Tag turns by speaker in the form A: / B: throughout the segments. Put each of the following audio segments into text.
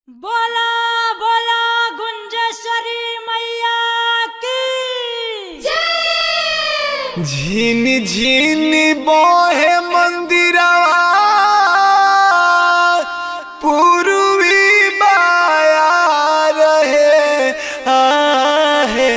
A: बोला बोला गुंजेश्वरी मैया की
B: झिनी झिनी बोहे मंदिरवा पूर्वी बाया रहे आहे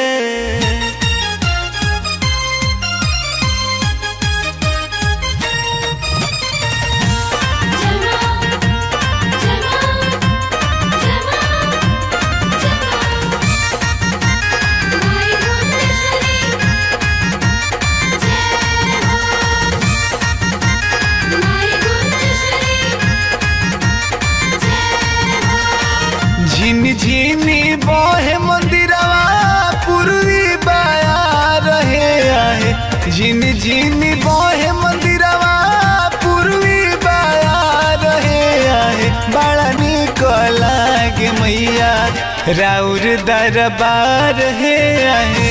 B: झिनी झिनी बोहे मंदिरवा पूर्वी बाया रहे आहे झिनी झिनी बोहे मंदिरवा पूर्वी बाया रहे आहे बड़ा निक लागे मैया राउर दरबार है आहे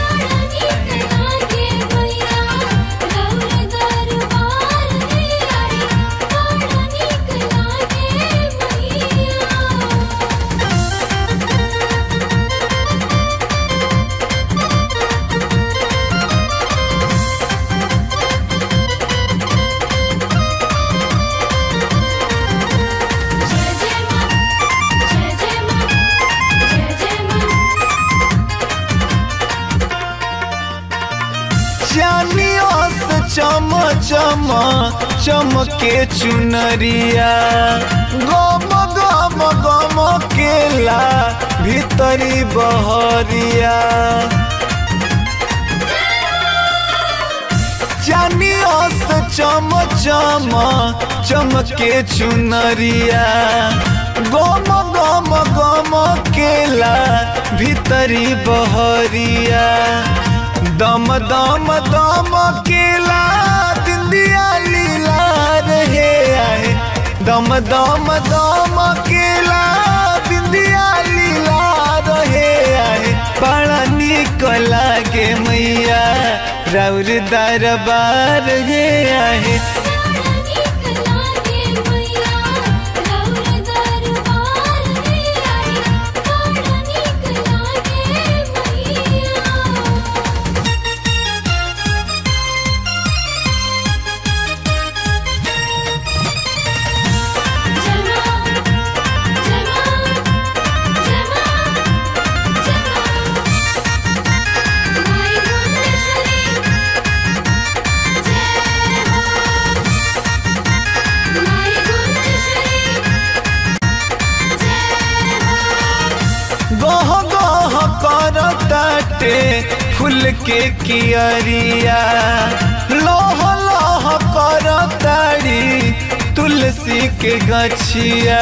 B: चानियों से चम चम चमके चुनरिया गम गम गम केला भीतरी बहरिया चानियों से चम चम चमके चुनरिया गम गम गम केला भीतरी बहरिया दम दम दम केला दिंदिया लीला रहे आए दम दम दम केला बिंदिया लीला रहे आए बड़ा निक लागे मैया राउर दरबार हे आहे गह गह कर ताटे फूल के कियरिया लोह लोह कर ताड़ी तुलसी के गछिया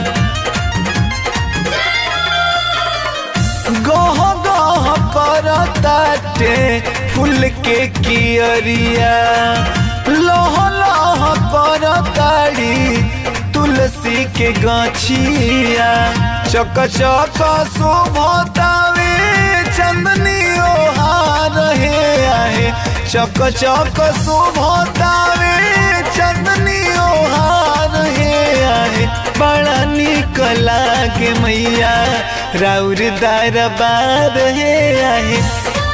B: गह गह कर ताटे फूल के कियरिया लोह लोह कर ताड़ी तुलसी के गछिया चक चक शोभतावे चंदनी ओहार हे आहे चक चक शोभतावे चंदनी ओहार हे आहे बड़ा निक लागे मैया राउर दरबार हे आहे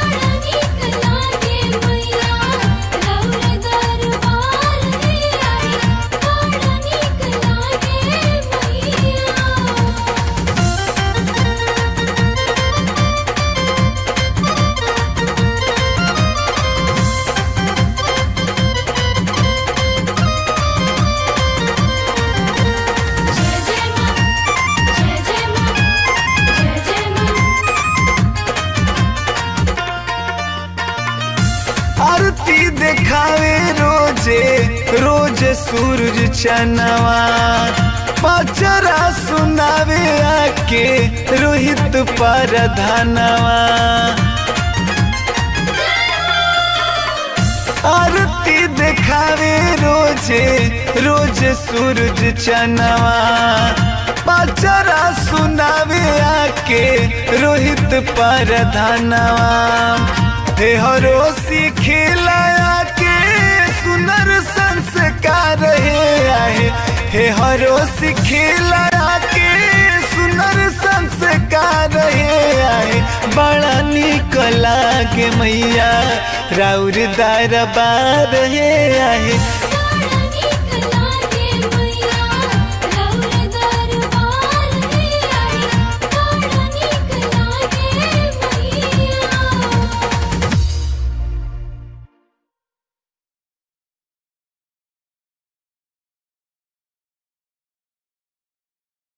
B: आरती देखावे रोजे रोज सूरज चनवा पचरा सुनावे आके रोहित पर धनवा आरती देखावे रोजे रोज सूरज चनवा पचरा सुनावे आके रोहित पर धनवा हे हरोसी खिलाया के सुनर संस्कार हे आए हे हरो सिखिला के बड़ा निक लागे मैया राउर दरबार हे आहे